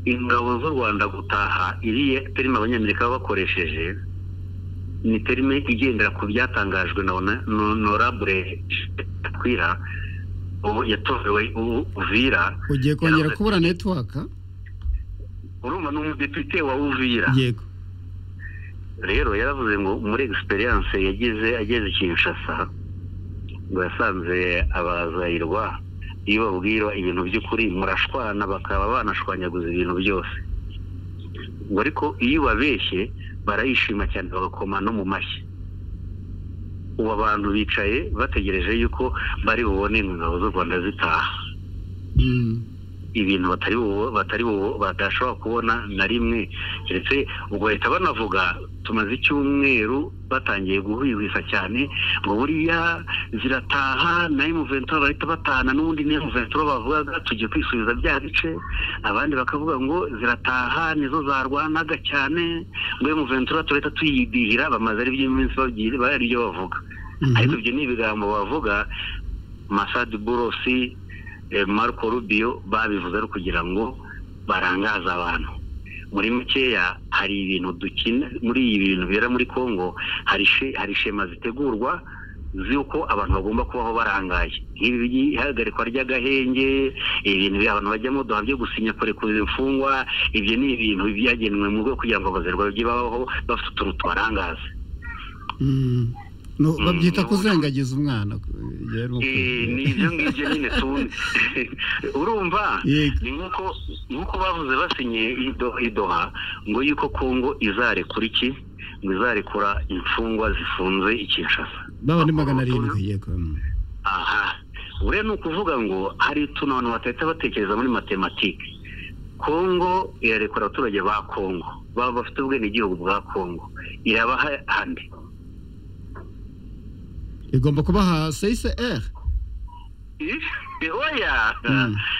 ingabo z'u rwanda gutaha iriya terime abanyamerika baba bakoresheje ni terime igendera ku byatangajwe na norabure kwira ubu yatorewe uvira ugiye kongera kubura netiwaka urumva ni umudepite wa uvira yego rero yaravuze ngo muri egisperiyanse yagize ageze kinshasa ngo yasanze abazayirwa iyo babwira ibintu by'ukuri murashwana bakaba banashwanyaguza ibintu byose ngo ariko iyo ubabeshye barayishima cyane bagakoma no mu mashyi ubu abantu bicaye bategereje yuko bari bubone ingabo z'u rwanda zitaha ibintu batari batari badashobora kubona na rimwe keretse ubwo bahita banavuga tumaze icyumweru batangiye guhwihwisa cyane ngo buriya zirataha na emuventura bahita batahana n'ubundi ni emuventura bavugaga tugiye kwisubiza bya bice abandi bakavuga ngo zirataha nizo zarwanaga cyane ngo emuventura turahita tuyidihira bamaze ari iminsi baribyo bavuga ariko ibyo ni ibigambo bavuga masadi borosi marco rubio babivuze ari ukugira ngo barangaze abantu muri mukeya hari ibintu dukina muri ibi bintu bibera muri congo hari shema zitegurwa z'uko abantu bagomba kubaho barangaye nk'ibi by'ihagarikwa ry'agahenge ibintu abantu bajyamo duha byo gusinya kurekura imfungwa ibyo ni ibintu byagenwe mu rwego kugira ngo abazerwa bajye babaho bafite utuntu tubarangaze babyita kuzengagiza umwana ni ibyo ngibyo nyine tundi urumva ni nk'uko bavuze basinye idoha ngo yuko kongo izarekura iki ngo izarekura imfungwa zifunze ikinshasa baba ni magana arindwi yego aha buriya ni ukuvuga ngo hari utuntu abantu batahita batekereza muri matematike kongo irarekura abaturage ba kongo baba bafite ubwenegihugu bwa kongo irabaha handi igomba kubaha seyiseri oya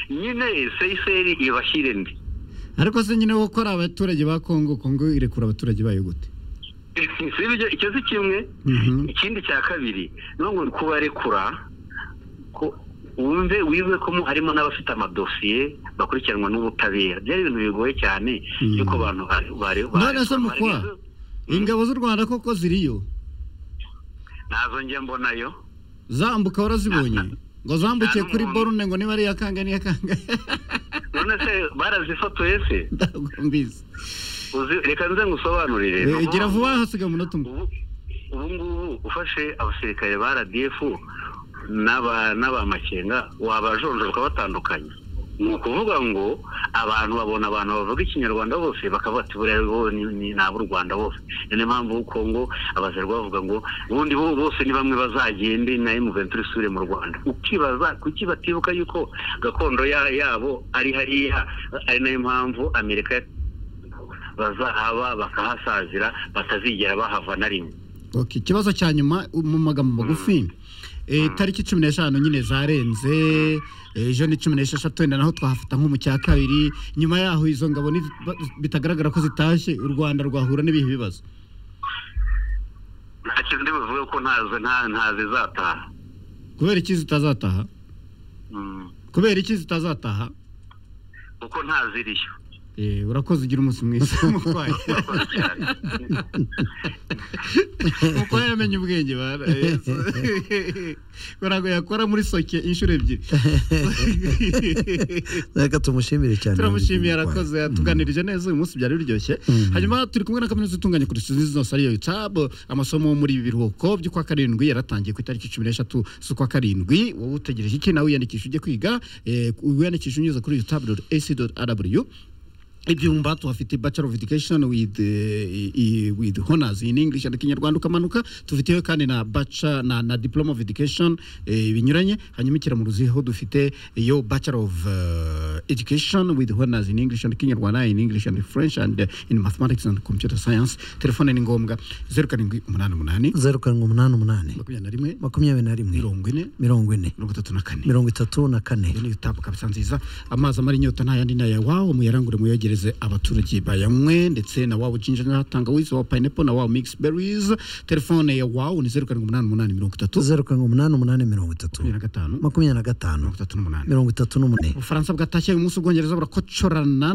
nyine seyiseri ibashyire ndi ariko se nyine ko ari abaturage ba kongo kongo irekura abaturage bayo gute icyo si kimwe ikindi cya kabiri ni ngo kubarekura wumve wiwe ko harimo n'abafite amadosiye bakurikiranwa n'ubutabera byari ibintu bigoye cyane yuko abantu bari none se mukwa ingabo z'u rwanda koko ziriyo ntazo njye mbonayo zambuka warazibonye ngo zambukiye kuri borune ngo niba ari iya kanga n'iya kanga none se barazifotoye se ntabwo mbizi reka nze ngusobanurire gira vuba hasigaye umunota umwe ubu ngubu ufashe abasirikare ba rdf n'abamakenga wabajonjora ukabatandukanya ni ukuvuga ngo abantu babona abantu bavuga ikinyarwanda bose bakavuga ati buriya bo ni ab'u rwanda bose niyo mpamvu kongo abazerwa bavuga ngo ubundi bo bose ni bamwe bazagende na emuventura isubire mu rwanda ukibaza kuki batibuka yuko gakondo yabo ari hariya ari nayo mpamvu amerika bazahaba bakahasazira batazigera bahava na rimwe ikibazo cya nyuma mu magambo magufi tariki cumi n'eshanu nyine zarenze ejo ni cumi n'esheshatu wenda naho twahafata nko mu cya kabiri nyuma yaho izo ngabo bitagaragara ko zitashye u rwanda rwahura n'ibihe bibazo ntacyo ndi buvuge ko ntazizataha kubera iki zitazataha kubera iki zitazataha kuko ntaziriyo urakoze ugira umunsi mwiza mutwaye mutwaye yamenye ubwenge barago yakora muri soke inshuro ebyiri reka tumushimire cyane turamushimiye arakoze yatuganirije neza uyu munsi byari biryoshye hanyuma turi kumwe na kaminuza itunganya kuri serivisi zose ariyo tab amasomo muri ibi biruhuko by'ukwa karindwi yaratangiye ku itariki cumi n'eshatu z'ukwa karindwi wowe utegereje iki nawe wiyandikisha ujye kwiga wiyandikisha unyuze kuri tab ac rw ibyumba tuhafite bachelor of education with, uh, with honors in english and kinyarwanda ukamanuka tufiteyo kandi na bacha na, na diploma of education eh, binyuranye hanyuma ikiramuruziho dufite iyo bachelor of uh, education with honors in english and kinyarwanda in english and french and uh, in mathematics and computer science telefone ni ngombwa 0788 0788 21 24 34 niyo tabu kabisa nziza amazi amara inyota nta yandi nayawawe umuyarangure muyagire yegereze abaturage bayanywe ndetse na waba ucinja na tangawizi wa pineapple na waba mix berries telefone ya wawu ni zeru karindwi umunani umunani mirongo itatu zeru karindwi umunani umunani mirongo itatu makumyabiri na gatanu makumyabiri na gatanu mirongo itatu n'umunani mirongo itatu n'umunani ubufaransa bwatashye uyu munsi ubwongereza burakocorana